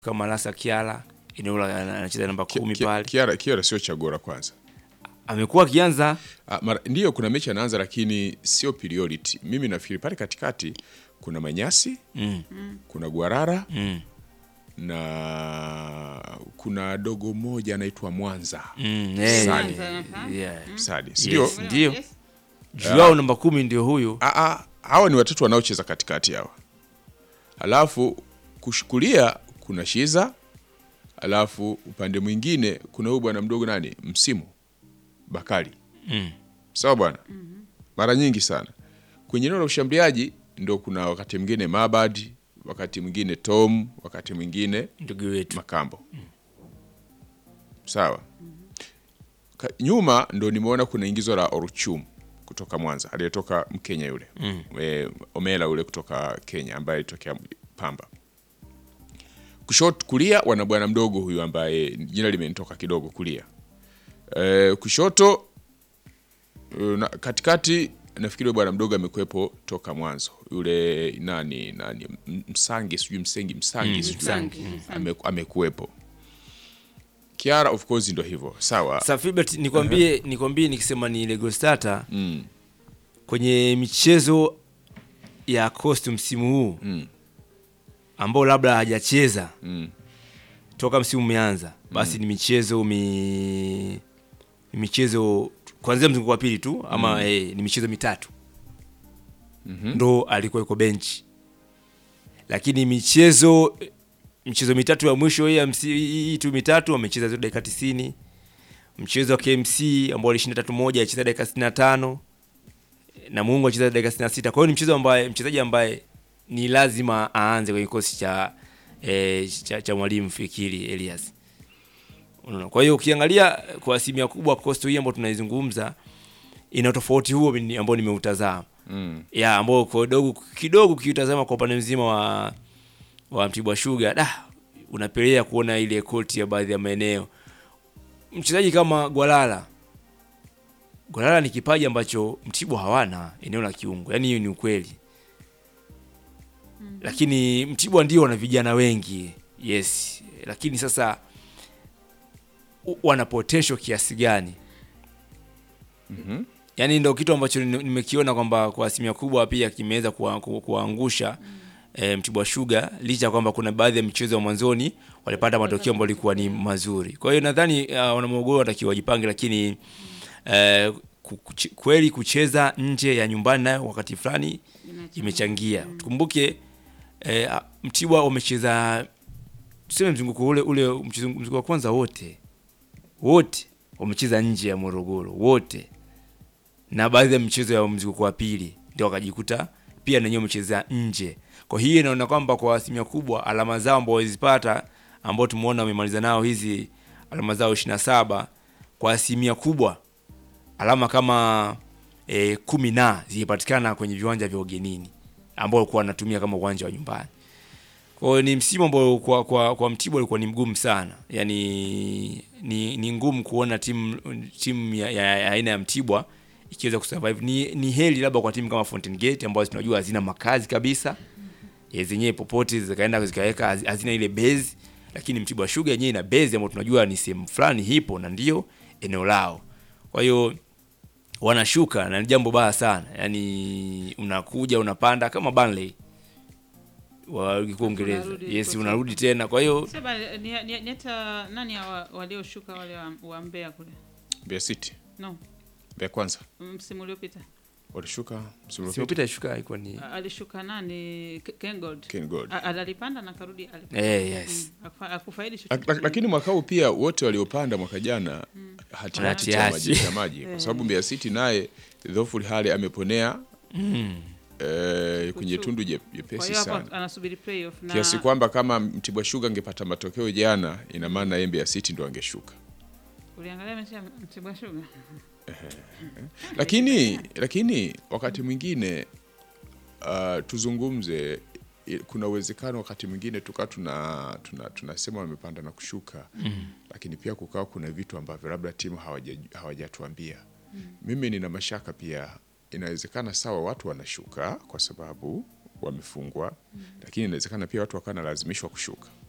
kama Lasa Kiala eneo la anacheza namba kumi Ki- pale, Kiara, Kiara sio chaguo la kwanza. amekuwa akianza Ah, mara, ndiyo kuna mechi anaanza lakini sio priority. Mimi nafikiri pale katikati kuna Manyasi, mm, kuna Gwarara mm, na kuna dogo moja anaitwa Mwanza. mm, eh, Sadi. yeah. Sadi. Yes. Ndio. Ndio. Juu yao namba kumi ndio huyo Ah, ah, hawa ni watatu wanaocheza katikati hawa. Alafu kushukulia kuna Shiza. Alafu upande mwingine kuna huyu bwana mdogo nani? Msimu Bakari. mm. Sawa bwana. Mara nyingi sana. Kwenye eneo la ushambuliaji ndo kuna wakati mwingine Mabad, wakati mwingine Tom, wakati mwingine ndugu wetu Makambo. Sawa. Ka, nyuma ndo nimeona kuna ingizo la Oruchum kutoka Mwanza aliyetoka Mkenya yule Mm. e, Omela ule kutoka Kenya ambaye alitokea Pamba. Kushoto kulia wana bwana mdogo huyu ambaye jina limenitoka kidogo kulia. E, kushoto e, na, katikati nafikiri yule bwana mdogo amekuwepo toka mwanzo yule nani nani M- Msangi sijui Msengi Msangi Mm, sijui Msangi. ame, amekuwepo. Kiara of course ndo hivyo sawa. Sasa Filbert, nikwambie nikwambie nikisema ni Lego Starter Mm, kwenye michezo ya Coast msimu huu mm, ambao labda hajacheza mm, toka msimu umeanza, basi ni michezo mi ni michezo kuanzia mzunguko wa pili tu ama eh, ni michezo mitatu mhm. ndo alikuwa yuko benchi, lakini michezo michezo mitatu ya mwisho hii ya msi- hii tu mitatu amecheza zote dakika 90. Mchezo wa KMC ambao alishinda tatu moja alicheza dakika 65 na Mungu alicheza dakika 66. Kwa hiyo ni mchezo ambaye mchezaji ambaye ni lazima aanze kwenye kikosi cha, eh, cha, cha mwalimu Fikiri Elias. Unaona? Kwa hiyo ukiangalia kwa asilimia kubwa Coastal hii ambayo tunaizungumza ina tofauti huo ni- ambao nimeutazama Mm. ya ambao kidogo kidogo kiutazama kwa upande mzima wa wa Mtibwa Sugar da unapelea kuona ile koti ya baadhi ya maeneo. Mchezaji kama Gwalala Gwalala ni kipaji ambacho Mtibwa hawana eneo la kiungo, yaani hiyo ni ukweli. Lakini Mtibwa ndio wana vijana wengi yes, lakini sasa u- wana potential kiasi gani? Mhm. Yaani ndio kitu ambacho ni- nimekiona kwamba kwa asilimia kubwa pia kimeweza kuwa- ku- kuwaangusha e, Mtibwa Sugar licha ya kwamba kuna baadhi ya michezo ya mwanzoni walipata matokeo ambayo yalikuwa ni mazuri. Kwa hiyo nadhani uh, wana Morogoro watakiwa wajipange, lakini eh, ku- kuche- kweli kucheza nje ya nyumbani nayo wakati fulani imechangia. Tukumbuke eh, a- Mtibwa wamecheza tuseme mzunguko ule ule mchezo- mzunguko wa kwanza wote wote wamecheza nje ya Morogoro wote, na baadhi ya michezo ya mzunguko wa pili ndio wakajikuta pia nanyewe wamecheza nje. Kwa hiyo inaona kwamba kwa asilimia kubwa alama zao ambao walizipata ambao tumeona wamemaliza nao hizi alama zao 27 kwa asilimia kubwa alama kama e, kumi na zilipatikana kwenye viwanja vya ugenini ambao walikuwa wanatumia kama uwanja wa nyumbani. Kwa hiyo ni msimu ambao kwa, kwa, kwa Mtibwa ulikuwa ni mgumu sana, yaani ni, ni ngumu kuona timu timu ya, ya, ya aina ya Mtibwa ikiweza kusurvive. Ni, ni heli labda kwa timu kama Fountain Gate ambazo tunajua hazina makazi kabisa ya zenyewe popote zikaenda zikaweka haz- hazina ile base, lakini Mtibwa Sugar yenyewe ina base ambayo tunajua ni sehemu fulani hipo na ndio eneo lao. Kwa hiyo wanashuka na ni jambo baya sana, yaani unakuja unapanda kama Burnley wa ligi kuu Uingereza, Unarudi yes, kocha. unarudi tena. Kwa hiyo Sema ni, ni, ni hata nani hawa walioshuka wale wa, wa Mbeya kule? Mbeya City. No, Mbeya kwanza msimu uliopita walishuka msimu uliopita. simopita shuka ilikuwa ni A- alishuka nani? K- Ken Gold. Ken Gold. A- alipanda na karudi alipanda. eh, yes. Mm, akufa- akufaidi Lak- chochote. lak- Lakini mwaka huu pia wote waliopanda mwaka jana hati Hati- hati ya hati. maji ya maji kwa sababu Mbeya City naye Dhoful Hali ameponea Mm. eh, kwenye Kutu. tundu je- Kwa jepesi hiyo hapo sana anasubiri playoff na kiasi kwamba kama Mtibwa Sugar angepata matokeo jana, ina maana yeye Mbeya City ndo angeshuka. uliangalia mechi ya Mtibwa Sugar. Lakini lakini wakati mwingine uh, tuzungumze i- kuna uwezekano wakati mwingine tukaa tuna tuna tunasema wamepanda na kushuka Mm. lakini pia kukawa kuna vitu ambavyo labda timu hawaja- hawajatuambia. Mimi nina mashaka pia, inawezekana sawa watu wanashuka kwa sababu wamefungwa, lakini inawezekana pia watu wakawa nalazimishwa kushuka.